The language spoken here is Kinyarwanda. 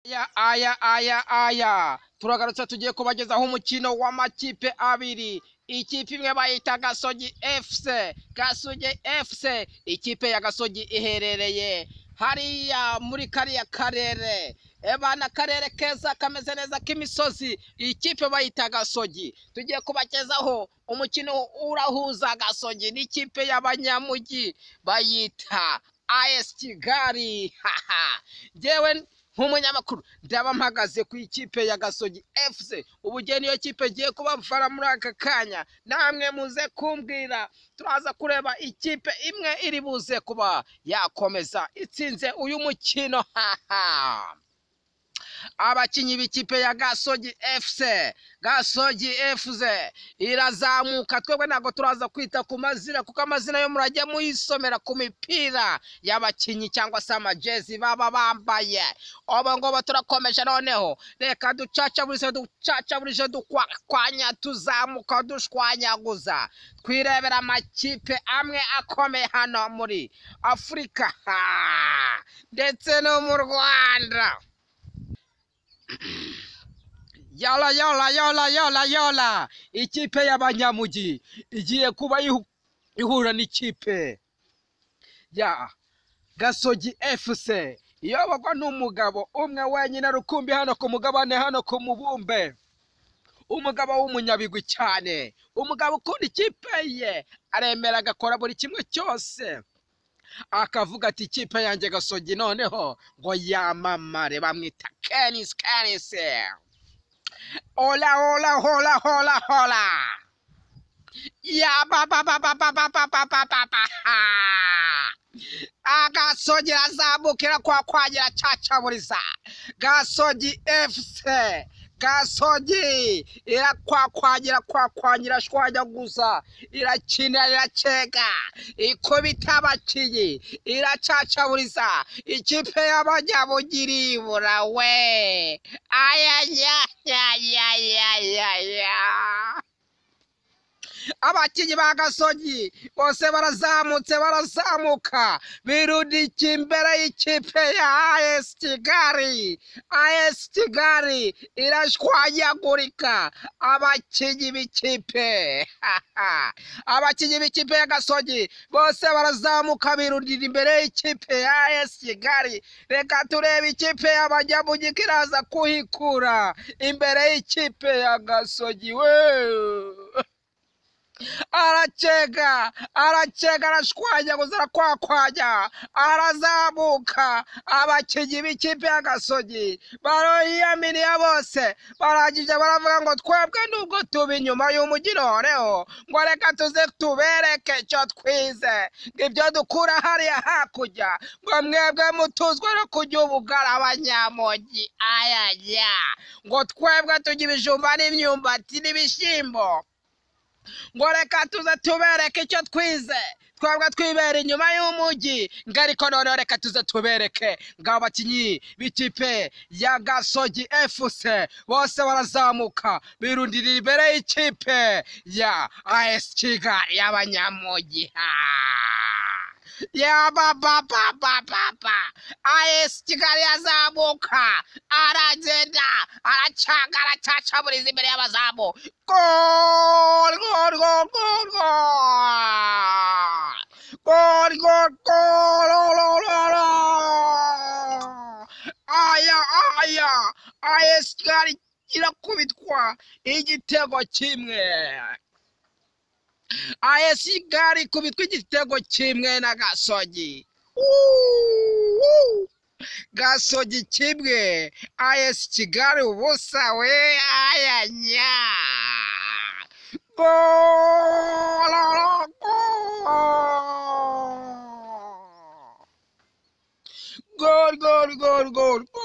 aya aya aya aya turagarutse tugiye kubagezaho umukino w'amakipe abiri ikipe imwe bayita gasogi efuse gasogi efuse ikipe ya gasogi iherereye hariya muri kariya karere eba ni akarere keza kameze neza k'imisozi ikipe bayita gasogi tugiye kubagezaho umukino urahuza gasogi n'ikipe y'abanyamujyi bayita ayesi kigali haha njyewe nk'umunyamakuru ndaba mpagaze ku ikipe ya gasogi efuse ubugeni iyo kipe igiye kubafara muri aka kanya namwe muze kumbwira turaza kureba ikipe imwe iri buze kuba yakomeza itsinze uyu mukino haha abakinnyi b'ikipe ya gasogi efuse gasogi efuse irazamuka twebwe ntabwo turaza kwita ku mazina kuko amazina yo murajya muyisomera ku mipira y'abakinnyi cyangwa se amajezi baba bambaye ubu ngubu turakomeje noneho reka ducacaburije ducacaburije dukwakwanya tuzamuka dushwanyaguza twirebera amakipe amwe akomeye hano muri afurika ha! ndetse no mu rwanda yola yola yola yola yola ikipe y'abanyamugi igiye kuba ihu- ihura n'ikipe ya gasogi efuse iyoborwa n'umugabo umwe wenyine rukumbi hano ku mugabane hano ku mubumbe umugabo w'umunyabigwi cyane umugabo ukunda ikipe ye aremera agakora buri kimwe cyose akavuga ati ikipe yanjye gasogi noneho ngo yamamare bamwita kenisi kenisi hola hola hola hola hola ya ba ba ba ba ba ba ba ba ba ba ba ha. agasogi azamukira kwa kwagira cacaburiza gasogi efuse gasogi irakwakwangera kwakwangira shwanyaguza irakina iracega ikubita abakinnyi iracacaburiza ikipe y'abanyabugiri burawe ayayayayayayaya abakinnyi ba gasogi bose barazamutse barazamuka birudika imbere y'ikipe ya ayesi kigali ayesi kigali irashwanyagurika abakinnyi b'ikipe haha. abakinnyi b'ikipe ya gasogi bose barazamuka birudira imbere y'ikipe ya ayesi kigali reka turebe ikipe y'abanyamujyi ko iraza kuhikura imbere y'ikipe ya gasogi we aracega aracega arashwanyaguza arakwakwanya arazamuka abakinnyi b'ikipe ya gasogi bariyaminiye bose barangije baravuga ngo twebwe nubwo tuba inyuma y'umugino noneho ngo reka tuze tubereke icyo twize ngo ibyo dukura hariya hakurya ngo mwebwe mutuzwe no kujya ubugara abanyamugi ayajya ngo twebwe tujya ibijumba n'imyumbati n'ibishyimbo ngo reka tuze tubereke icyo twize twebwe twibera inyuma y'umujyi ngo ariko noneho reka tuze tubereke ngo abakinnyi b'ikipe ya gasogi efuse bose barazamuka birundira imbere y'ikipe ya as kigali y'abanyamujyi Ha! ya baba baba baba ayesi kigali yazamuka aragenda aracanga aracacaburiza imbere y'abazamu gol gol gol gol gol gol gol gol gol, gol, gol. aya aya ayesi kigali irakubitwa igitego kimwe ayesi gari kubitwa igitego kimwe na gasogi Uuuu! gasogi kimwe ayesi kigali ubusa we ayanya Golo, golo. Gol, gol, gol, gol,